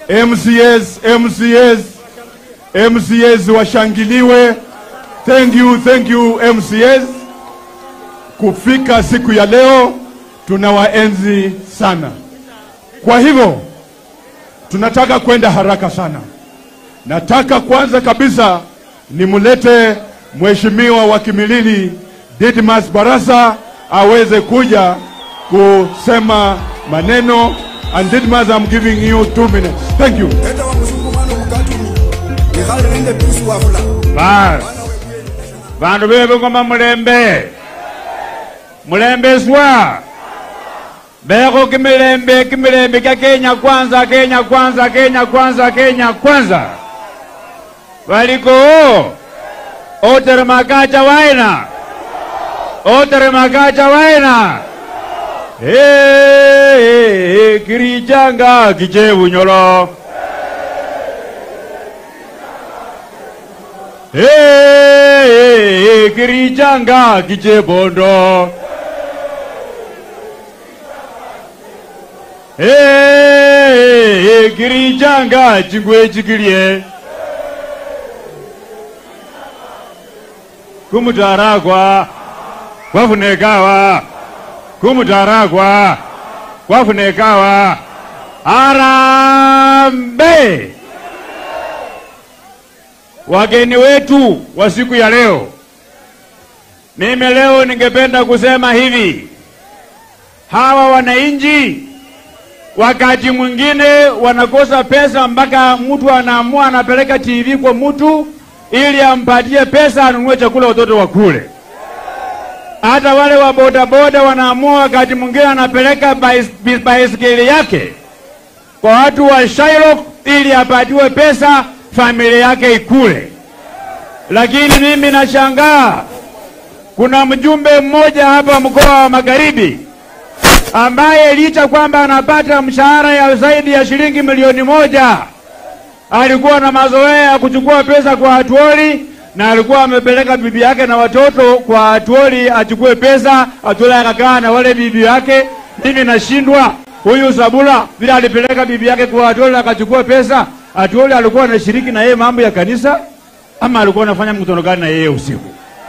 MCAs, MCAs, MCAs washangiliwe. Thank you, thank you MCAs. Kufika siku ya leo tunawaenzi sana. Kwa hivyo tunataka kwenda haraka sana. Nataka kwanza kabisa nimlete mheshimiwa wa Kimilili Didmas Barasa aweze kuja kusema maneno. And Didmas, I'm giving you two minutes. Thank you. Eta wa mzungu mwana mukatumi Mikhali rinde pisu wafula Basi vandu veve ngoma mulembe mulembeswa beko kimilembe kimilembe kya Kenya kwanza Kenya kwanza Kenya kwanza Kenya kwanza valiko otere makacha waina otere makacha waina Hey, kirichanga kichevunyolo Hey, kirichanga kichebondo Hey, kirichanga chingwe chikilie kumutaragwa kwafunekawa kumutaragwa kwafunekawa arambe wageni wetu wa siku ya leo, mimi leo ningependa kusema hivi, hawa wananchi wakati mwingine wanakosa pesa mpaka mtu anaamua anapeleka TV kwa mtu ili ampatie pesa anunue chakula watoto wakule. Hata wale wa bodaboda wanaamua wakati mwingine anapeleka bais- baiskeli yake kwa watu wa Shylock ili apatiwe pesa familia yake ikule. Lakini mimi nashangaa, kuna mjumbe mmoja hapa mkoa wa Magharibi ambaye licha kwamba anapata mshahara ya zaidi ya shilingi milioni moja alikuwa na mazoea ya kuchukua pesa kwa Atuoli na alikuwa amepeleka bibi yake na watoto kwa Atuoli achukue pesa. Atuoli akakaa na wale bibi yake. Mimi nashindwa huyu Sabula vile alipeleka bibi yake kwa Atuoli akachukua pesa. Atuoli alikuwa anashiriki na yeye mambo ya kanisa ama alikuwa anafanya mkutano gani na yeye usiku?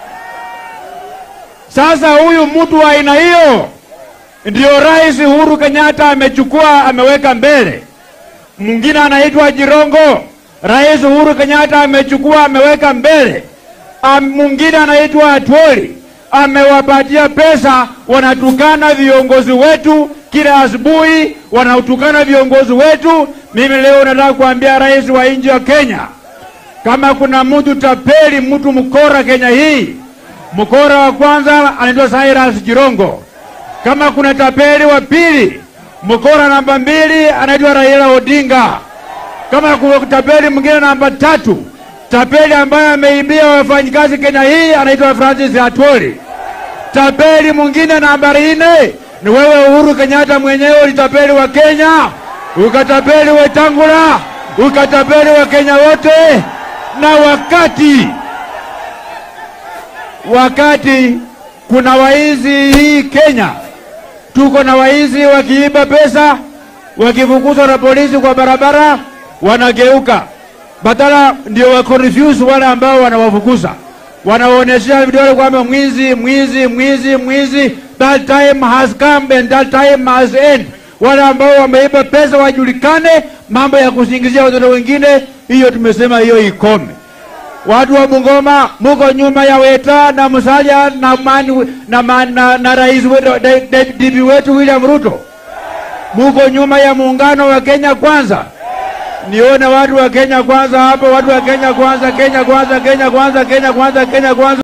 Sasa huyu mtu wa aina hiyo ndio Rais Uhuru Kenyatta amechukua ameweka mbele. Mwingine anaitwa Jirongo, Rais Uhuru Kenyatta amechukua ameweka mbele. Am- Mwingine anaitwa Atwoli amewapatia pesa, wanatukana viongozi wetu kila asubuhi, wanatukana viongozi wetu. Mimi leo nataka kuambia rais wa nchi ya Kenya, kama kuna mtu tapeli, mtu mkora Kenya hii, mkora wa kwanza anaitwa Cyrus Jirongo. Kama kuna tapeli wa pili, mkora namba mbili anaitwa Raila Odinga. Kama kuna tapeli mwingine namba tatu, tapeli ambaye ameibia wafanyikazi Kenya hii anaitwa Francis Atwoli. Tapeli mwingine nambari nne ni wewe Uhuru Kenyatta mwenyewe, ulitapeli wa Kenya, ukatapeli Wetangula, ukatapeli wa Kenya wote, na wakati wakati kuna waizi hii Kenya, tuko na waizi wakiiba pesa, wakifukuzwa na polisi kwa barabara, wanageuka badala ndio wa confuse wale ambao wanawafukuza, wanawaonyesha vidole kwamba mwizi, mwizi, mwizi, mwizi. That time has come and that time has end. Wale ambao wameiba pesa wajulikane, mambo ya kusingizia watoto wengine, hiyo tumesema hiyo ikome. Watu wa Bungoma muko nyuma ya Weta na Musalia na, mani, na, man, na, na rais wetu de- de- DP wetu William Ruto, muko nyuma ya muungano wa Kenya Kwanza. Nione watu wa Kenya Kwanza hapo, watu wa Kenya Kwanza, Kenya Kwanza, Kenya Kwanza, Kenya Kwanza, Kenya Kwanza.